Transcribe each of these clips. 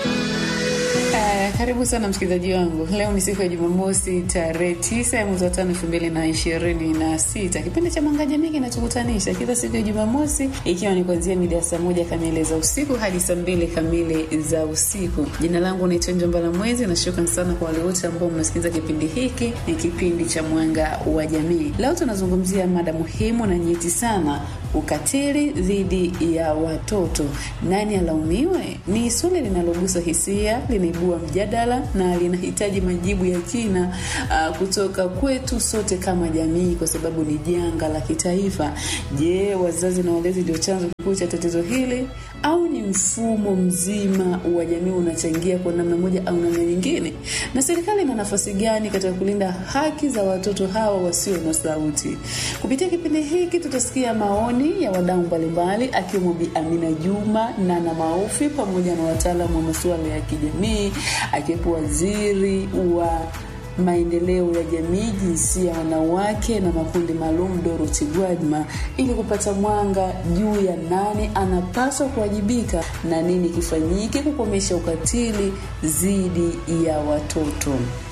Karibu sana msikilizaji wangu. Leo ni siku ya Jumamosi, tarehe tisa ya mwezi wa tano elfu mbili na ishirini na sita. Kipindi cha Mwanga Jamii kinachokutanisha kila siku ya Jumamosi, ikiwa ni kuanzia mida ya saa moja kamili za usiku hadi saa mbili kamili za usiku. Jina langu naitwa Njombala Mwezi na shukran sana kwa wale wote ambao mnasikiliza kipindi hiki. Ni kipindi cha Mwanga wa Jamii. Leo tunazungumzia mada muhimu na nyeti sana, ukatili dhidi ya watoto. Nani alaumiwe? Ni swali linalogusa hisia, linaibua mjadala na linahitaji majibu ya kina uh, kutoka kwetu sote kama jamii, kwa sababu ni janga la kitaifa. Je, wazazi na walezi ndio chanzo kikuu cha tatizo hili au ni mfumo mzima wa jamii unachangia kwa namna moja au namna nyingine? Na serikali ina nafasi gani katika kulinda haki za watoto hawa wasio na sauti? Kupitia kipindi hiki tutasikia maoni ya wadau mbalimbali, akiwemo Bi Amina Juma, Nana Maufi pamoja na wataalamu wa masuala ya kijamii, akiwepo waziri wa maendeleo ya jamii, jinsia ya wanawake na makundi maalum, Dorothy Gwajima, ili kupata mwanga juu ya nani anapaswa kuwajibika na nini kifanyike kukomesha ukatili dhidi ya watoto.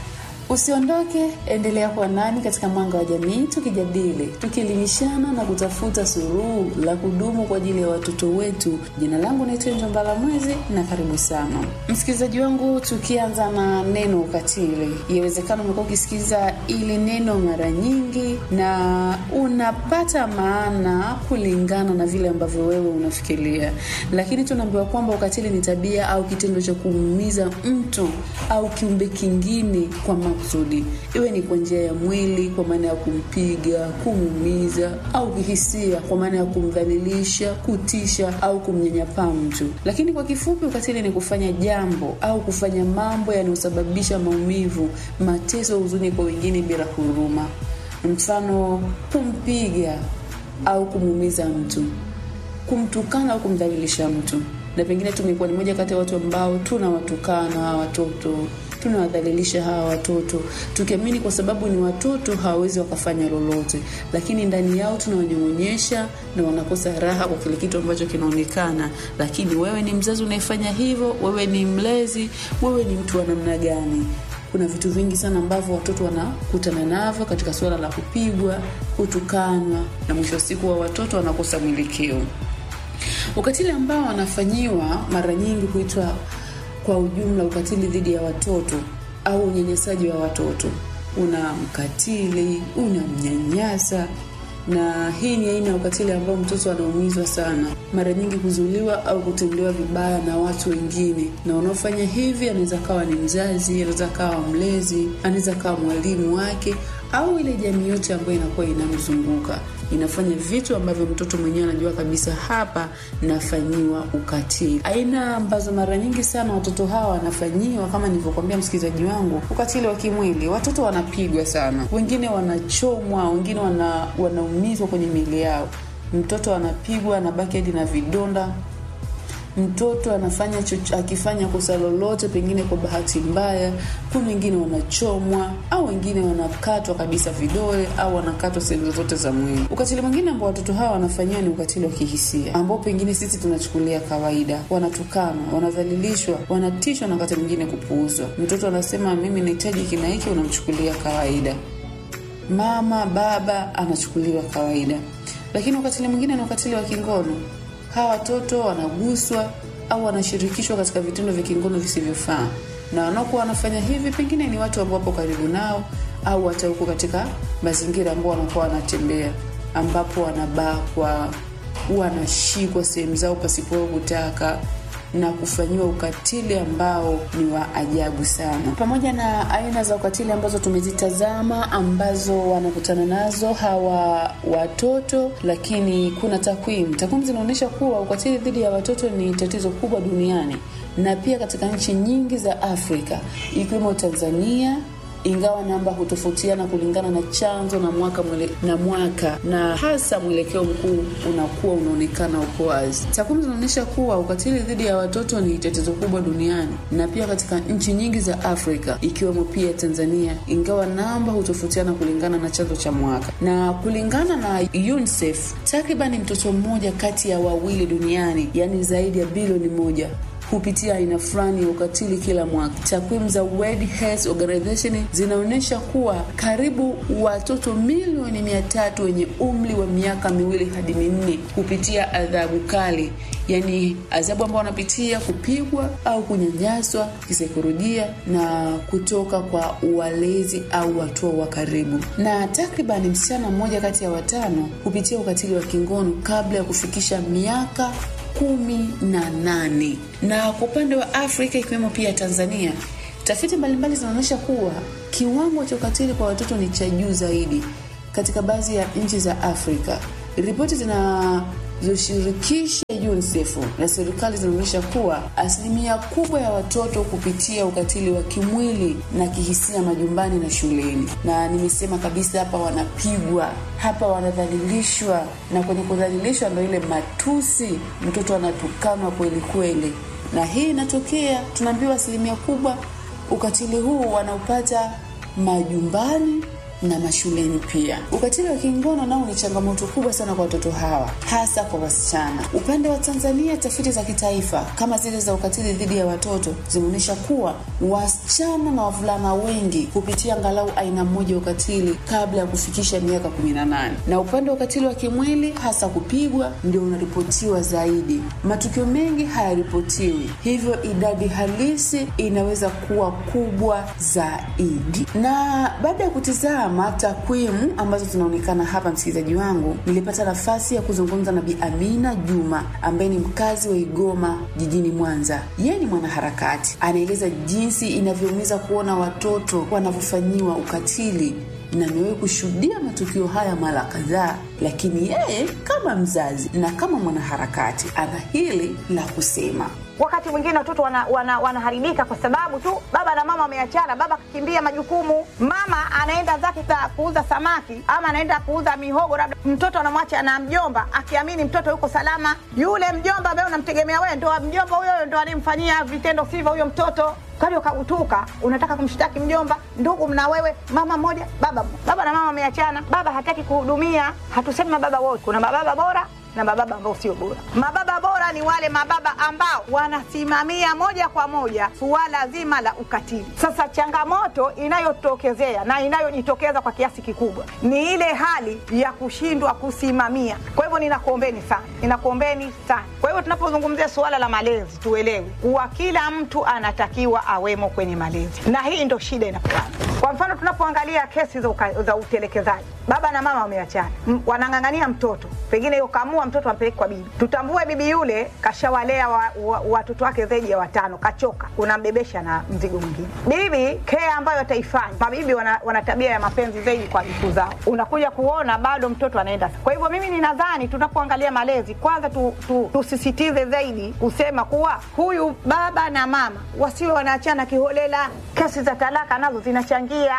Usiondoke, endelea kuwa nani katika Mwanga wa Jamii, tukijadili, tukielimishana na kutafuta suluhu la kudumu kwa ajili ya watoto wetu. Jina langu naitwa Njombala Mwezi na karibu sana msikilizaji wangu. Tukianza na neno ukatili, yawezekana umekuwa ukisikiza ili neno mara nyingi na unapata maana kulingana na vile ambavyo wewe unafikiria, lakini tunaambiwa kwamba ukatili ni tabia au kitendo cha kumuumiza mtu au kiumbe kingine kwa makusudi, iwe ni kwa njia ya mwili kwa maana ya kumpiga, kumuumiza, au kihisia kwa maana ya kumdhalilisha, kutisha au kumnyanyapaa mtu. Lakini kwa kifupi, ukatili ni kufanya jambo au kufanya mambo yanayosababisha maumivu, mateso, huzuni kwa wengine bila huruma. Mfano, kumpiga au kumuumiza mtu, kumtukana au kumdhalilisha mtu. Na pengine tumekuwa ni moja kati ya watu ambao tunawatukana hawa watoto tunawadhalilisha hawa watoto tukiamini kwa sababu ni watoto hawawezi wakafanya lolote, lakini ndani yao tunawanyong'onyesha na wanakosa raha kwa kile kitu ambacho kinaonekana. Lakini wewe ni mzazi unayefanya hivyo, wewe ni mlezi, wewe ni mtu wa namna gani? Kuna vitu vingi sana ambavyo watoto wanakutana navyo katika suala la kupigwa, kutukanwa, na mwisho wa siku wa watoto wanakosa mwelekeo. Ukatili ambao wanafanyiwa mara nyingi huitwa kwa ujumla ukatili dhidi ya watoto au unyanyasaji wa watoto. Una mkatili, unamnyanyasa, na hii ni aina ya ukatili ambao mtoto anaumizwa sana, mara nyingi kuzuliwa au kutendewa vibaya na watu wengine, na wanaofanya hivi anaweza kawa ni mzazi, anaweza kawa mlezi, anaweza kawa mwalimu wake au ile jamii yote ambayo inakuwa inamzunguka inafanya vitu ambavyo mtoto mwenyewe anajua kabisa hapa nafanyiwa ukatili. Aina ambazo mara nyingi sana watoto hawa wanafanyiwa, kama nilivyokuambia msikilizaji wangu, ukatili wa kimwili. Watoto wanapigwa sana, wengine wanachomwa, wengine wana, wanaumizwa kwenye miili yao. Mtoto anapigwa, anabaki hadi na vidonda mtoto anafanya chuchu, akifanya kosa lolote pengine kwa bahati mbaya, kuna wengine wanachomwa au wengine wanakatwa kabisa vidole au wanakatwa sehemu zozote za mwili. Ukatili mwingine ambao watoto hawa wanafanyiwa ni ukatili wa kihisia, ambao pengine sisi tunachukulia kawaida. Wanatukanwa, wanadhalilishwa, wanatishwa na wakati mwingine kupuuzwa. Mtoto anasema mimi nahitaji kina hiki, unamchukulia kawaida. Mama baba anachukuliwa kawaida. Lakini ukatili mwingine ni ukatili wa kingono hawa watoto wanaguswa au wanashirikishwa katika vitendo vya kingono visivyofaa, na wanaokuwa wanafanya hivi pengine ni watu ambao wapo karibu nao au hata huko katika mazingira ambao wanakuwa wanatembea, ambapo wanabakwa, wanashikwa sehemu zao pasipo kutaka na kufanyiwa ukatili ambao ni wa ajabu sana. Pamoja na aina za ukatili ambazo tumezitazama ambazo wanakutana nazo hawa watoto, lakini kuna takwimu. Takwimu zinaonyesha kuwa ukatili dhidi ya watoto ni tatizo kubwa duniani na pia katika nchi nyingi za Afrika ikiwemo Tanzania ingawa namba hutofautiana kulingana na chanzo na mwaka mwele, na mwaka na hasa mwelekeo mkuu unakuwa unaonekana uko wazi. Takwimu zinaonyesha kuwa ukatili dhidi ya watoto ni tatizo kubwa duniani na pia katika nchi nyingi za Afrika ikiwemo pia Tanzania, ingawa namba hutofautiana kulingana na chanzo cha mwaka. Na kulingana na UNICEF, takribani mtoto mmoja kati ya wawili duniani, yaani zaidi ya bilioni moja hupitia aina fulani ya ukatili kila mwaka. Takwimu za World Health Organization zinaonyesha kuwa karibu watoto milioni mia tatu wenye umri wa miaka miwili hadi minne hupitia adhabu kali, yaani adhabu ambao wanapitia kupigwa au kunyanyaswa kisaikolojia na kutoka kwa walezi au watu wa karibu, na takribani msichana mmoja kati ya watano hupitia ukatili wa kingono kabla ya kufikisha miaka kumi na nane. Na kwa upande wa Afrika ikiwemo pia Tanzania, tafiti mbalimbali zinaonyesha kuwa kiwango cha ukatili kwa watoto ni cha juu zaidi katika baadhi ya nchi za Afrika. Ripoti zinazoshirikisha UNICEF na serikali zinaonyesha kuwa asilimia kubwa ya watoto kupitia ukatili wa kimwili na kihisia majumbani na shuleni. Na nimesema kabisa hapa, wanapigwa hapa, wanadhalilishwa, na kwenye kudhalilishwa ndo ile matusi, mtoto anatukanwa kweli kweli, na hii inatokea, tunaambiwa asilimia kubwa ukatili huu wanaupata majumbani na mashuleni pia. Ukatili wa kingono nao ni changamoto kubwa sana kwa watoto hawa, hasa kwa wasichana. Upande wa Tanzania, tafiti za kitaifa kama zile za ukatili dhidi ya watoto zimeonyesha kuwa wasichana na wavulana wengi hupitia angalau aina moja ya ukatili kabla ya kufikisha miaka 18, na upande wa ukatili wa kimwili, hasa kupigwa, ndio unaripotiwa zaidi. Matukio mengi hayaripotiwi, hivyo idadi halisi inaweza kuwa kubwa zaidi. Na baada ya kutizama takwimu ambazo zinaonekana hapa, msikilizaji wangu, nilipata nafasi ya kuzungumza na Bi Amina Juma ambaye ni mkazi wa Igoma jijini Mwanza. Yeye ni mwanaharakati, anaeleza jinsi inavyoumiza kuona watoto wanavyofanyiwa ukatili na amewahi kushuhudia matukio haya mara kadhaa, lakini yeye kama mzazi na kama mwanaharakati ana hili la kusema. Wakati mwingine watoto wanaharibika wana, wana kwa sababu tu baba na mama wameachana. Baba akikimbia majukumu, mama anaenda zake kuuza samaki ama anaenda kuuza mihogo, labda mtoto anamwacha na mjomba akiamini mtoto yuko salama. Yule mjomba ambaye unamtegemea wewe, ndo mjomba huyo ndo anayemfanyia vitendo sivyo huyo mtoto kali ukagutuka, unataka kumshtaki mjomba. Ndugu mna wewe, mama mmoja, baba baba na mama wameachana, baba hataki kuhudumia. Hatusemi mababa wote, kuna mababa bora na mababa ambao sio bora. Mababa bora ni wale mababa ambao wanasimamia moja kwa moja suala zima la ukatili. Sasa changamoto inayotokezea na inayojitokeza kwa kiasi kikubwa ni ile hali ya kushindwa kusimamia. Kwa hivyo ninakuombeni sana, ninakuombeni sana. Kwa hivyo tunapozungumzia suala la malezi, tuelewe kuwa kila mtu anatakiwa awemo kwenye malezi, na hii ndo shida inapoanza. Kwa mfano tunapoangalia kesi za, uka, za utelekezaji, baba na mama wameachana, wanang'ang'ania mtoto, pengine yokamua mtoto ampeleke kwa bibi. Tutambue bibi yule kashawalea watoto wa, wa wake zaidi ya watano, kachoka, unambebesha na mzigo mwingine. Bibi kea ambayo ataifanya, mabibi wana, wana tabia ya mapenzi zaidi kwa vitu zao, unakuja kuona bado mtoto anaenda. Kwa hivyo mimi ninadhani tunapoangalia malezi, kwanza tu, tu, tusisitize zaidi kusema kuwa huyu baba na mama wasiwe wanaachana kiholela. Kesi za talaka nazo zinachangia.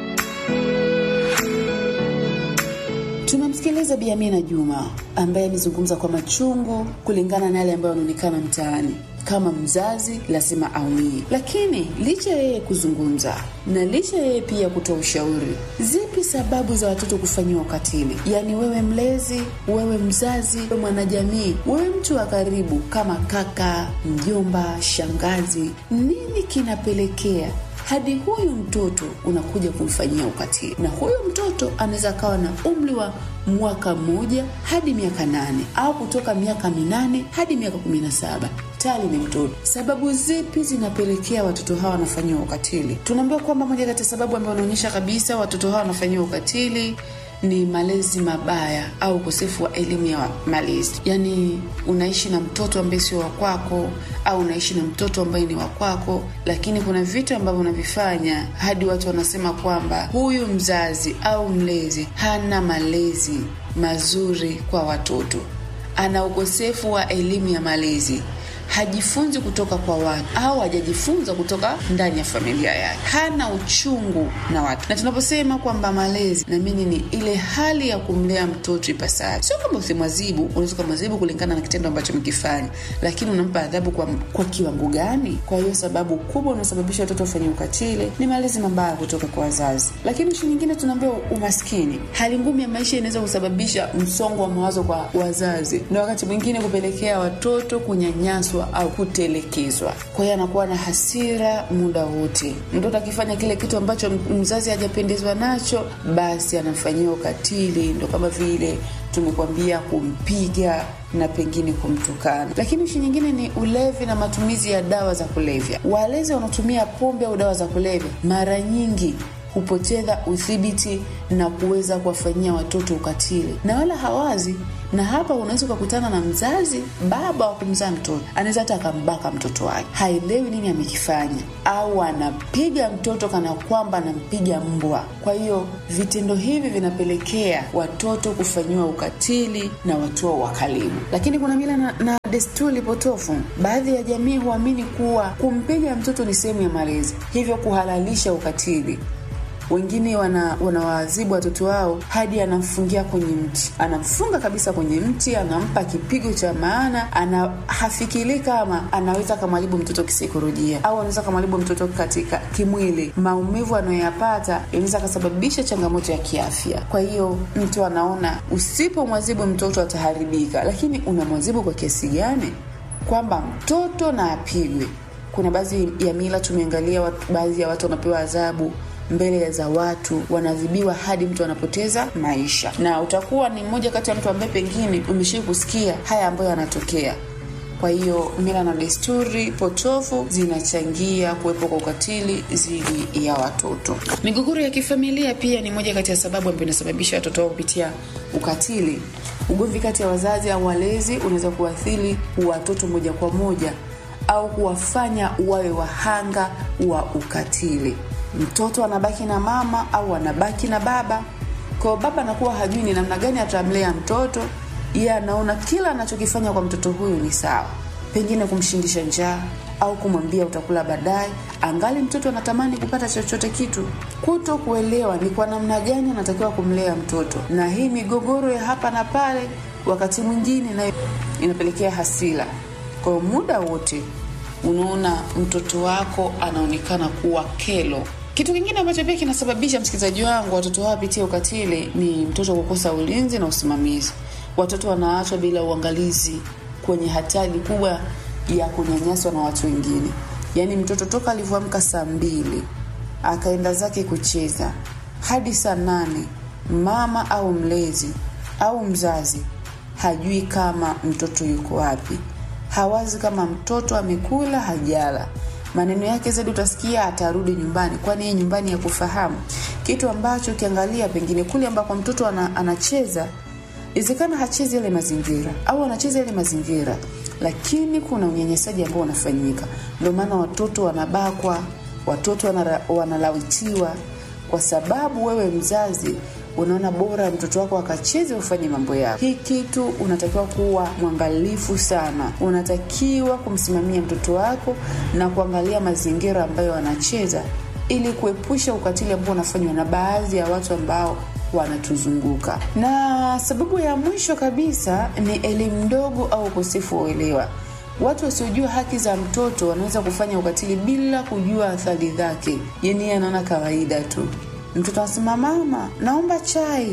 Tumemsikiliza Bi Amina Juma ambaye amezungumza kwa machungu kulingana na yale ambayo yanaonekana mtaani. Kama mzazi lazima aumie, lakini licha ya yeye kuzungumza na licha ya yeye pia kutoa ushauri, zipi sababu za watoto kufanyiwa ukatili? Yaani wewe mlezi, wewe mzazi, wewe mwanajamii, wewe mtu wa karibu kama kaka, mjomba, shangazi, nini kinapelekea hadi huyu mtoto unakuja kumfanyia ukatili, na huyu mtoto anaweza akawa na umri wa mwaka mmoja hadi miaka nane au kutoka miaka minane hadi miaka kumi na saba tayari ni mtoto. Sababu zipi zinapelekea watoto hawa wanafanyiwa ukatili? Tunaambiwa kwamba moja kati ya sababu ambayo wanaonyesha kabisa watoto hawa wanafanyiwa ukatili ni malezi mabaya au ukosefu wa elimu ya malezi. Yaani, unaishi na mtoto ambaye sio wa kwako, au unaishi na mtoto ambaye ni wa kwako, lakini kuna vitu ambavyo unavifanya hadi watu wanasema kwamba huyu mzazi au mlezi hana malezi mazuri kwa watoto, ana ukosefu wa elimu ya malezi hajifunzi kutoka kwa watu au hajajifunza kutoka ndani ya familia yake, hana uchungu na watu. Na tunaposema kwamba malezi, naamini ni ile hali ya kumlea mtoto ipasavyo. Sio kwamba usimwazibu, unaweza ukamwazibu kulingana na kitendo ambacho mkifanya, lakini unampa adhabu kwa, kwa kiwango gani? Kwa hiyo sababu kubwa unaosababisha watoto wafanye ukatili ni malezi mabaya kutoka kwa wazazi. Lakini ishu nyingine tunaambiwa umaskini, hali ngumu ya maisha inaweza kusababisha msongo wa mawazo kwa wazazi, na wakati mwingine kupelekea watoto kunyanyaswa kunyanyaswa au kutelekezwa. Kwa hiyo anakuwa na hasira muda wote. Mtoto akifanya kile kitu ambacho mzazi hajapendezwa nacho, basi anamfanyia ukatili, ndo kama vile tumekwambia kumpiga na pengine kumtukana. Lakini ishi nyingine ni ulevi na matumizi ya dawa za kulevya. Walezi wanaotumia pombe au dawa za kulevya mara nyingi hupoteza udhibiti na kuweza kuwafanyia watoto ukatili na wala hawazi. Na hapa unaweza ukakutana na mzazi, baba wa kumzaa mtoto anaweza hata akambaka mtoto wake, haelewi nini amekifanya, au anapiga mtoto kana kwamba anampiga mbwa. Kwa hiyo vitendo hivi vinapelekea watoto kufanyiwa ukatili na watu wa karibu. Lakini kuna mila na, na desturi potofu. Baadhi ya jamii huamini kuwa kumpiga mtoto ni sehemu ya malezi, hivyo kuhalalisha ukatili wengine wanawaadhibu wana watoto wao hadi anamfungia kwenye mti, anamfunga kabisa kwenye mti, anampa kipigo cha maana, ana hafikiri kama anaweza kamharibu mtoto kisaikolojia au anaweza kamharibu mtoto katika kimwili. Maumivu anayoyapata inaweza akasababisha changamoto ya kiafya. Kwa hiyo mtu anaona usipomwadhibu mtoto ataharibika, lakini unamwadhibu kwa kiasi gani? Kwamba mtoto na apigwe. Kuna baadhi ya mila tumeangalia, baadhi ya watu wanapewa adhabu mbele za watu wanaadhibiwa hadi mtu anapoteza maisha, na utakuwa ni mmoja kati ya mtu ambaye pengine umeshii kusikia haya ambayo yanatokea. Kwa hiyo mila na desturi potofu zinachangia kuwepo kwa ukatili dhidi ya watoto. Migogoro ya kifamilia pia ni moja kati ya sababu ambayo inasababisha watoto wao kupitia ukatili. Ugomvi kati ya wazazi au walezi unaweza kuathiri watoto moja kwa moja au kuwafanya wawe wahanga wa ukatili. Mtoto anabaki na mama au anabaki na baba. Kwa baba anakuwa hajui ni namna gani atamlea mtoto. Yeye anaona kila anachokifanya kwa mtoto huyu ni sawa, pengine kumshindisha njaa au kumwambia utakula baadaye, angali mtoto anatamani kupata chochote kitu. Kuto kuelewa ni kwa namna gani anatakiwa kumlea mtoto, na hii migogoro ya hapa na pale, wakati mwingine nayo inapelekea hasira. Kwa muda wote unaona mtoto wako anaonekana kuwa kelo. Kitu kingine ambacho pia kinasababisha msikilizaji wangu watoto wao wapitie ukatili ni mtoto kukosa ulinzi na usimamizi. Watoto wanaachwa bila uangalizi kwenye hatari kubwa ya kunyanyaswa na watu wengine. Yaani mtoto toka alivyoamka saa mbili akaenda zake kucheza hadi saa nane, mama au mlezi au mzazi hajui kama mtoto yuko wapi hawazi kama mtoto amekula hajala. Maneno yake zaidi utasikia atarudi nyumbani, kwani yeye nyumbani ya kufahamu kitu ambacho ukiangalia pengine kule ambako mtoto ana, anacheza iwezekana hachezi yale mazingira au anacheza yale mazingira, lakini kuna unyanyasaji ambao unafanyika. Ndio maana watoto wanabakwa, watoto wanara, wanalawitiwa kwa sababu wewe mzazi unaona bora mtoto wako akacheze ufanye mambo yako. Hii kitu unatakiwa kuwa mwangalifu sana, unatakiwa kumsimamia mtoto wako na kuangalia mazingira ambayo anacheza, ili kuepusha ukatili ambao unafanywa na baadhi ya watu ambao wanatuzunguka. Na sababu ya mwisho kabisa ni elimu ndogo au ukosefu wa uelewa. Watu wasiojua haki za mtoto wanaweza kufanya ukatili bila kujua athari zake, yani yeye anaona kawaida tu. Mtoto anasema mama, naomba chai.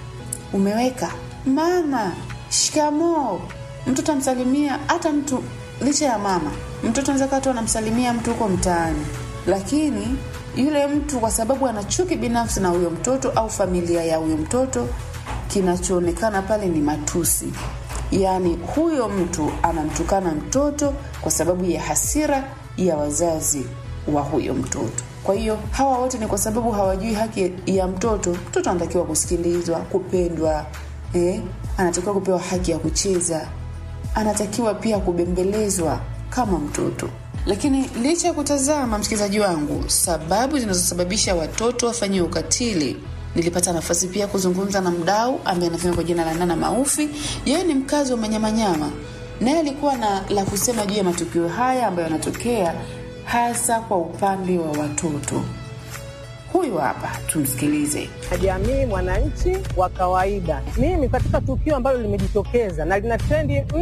Umeweka mama, shikamoo. Mtoto amsalimia hata mtu licha ya mama, mtoto anaweza kaa tu anamsalimia mtu huko mtaani, lakini yule mtu kwa sababu ana chuki binafsi na huyo mtoto au familia ya huyo mtoto, kinachoonekana pale ni matusi. Yaani huyo mtu anamtukana mtoto kwa sababu ya hasira ya wazazi wa huyo mtoto. Kwa hiyo hawa wote ni kwa sababu hawajui haki ya mtoto. Mtoto anatakiwa kusikilizwa, kupendwa, eh? Anatakiwa kupewa haki ya kucheza, anatakiwa pia kubembelezwa kama mtoto. Lakini licha ya kutazama, msikilizaji wangu, sababu zinazosababisha watoto wafanyiwe ukatili, nilipata nafasi pia kuzungumza na mdau ambaye anafanya kwa jina la Nana Maufi. Yeye ni mkazi wa Manyamanyama, naye alikuwa na la kusema juu ya matukio haya ambayo yanatokea hasa kwa upande wa watoto. Huyu hapa, tumsikilize. Jamii, mwananchi wa kawaida, mimi katika tukio ambalo limejitokeza na lina trendi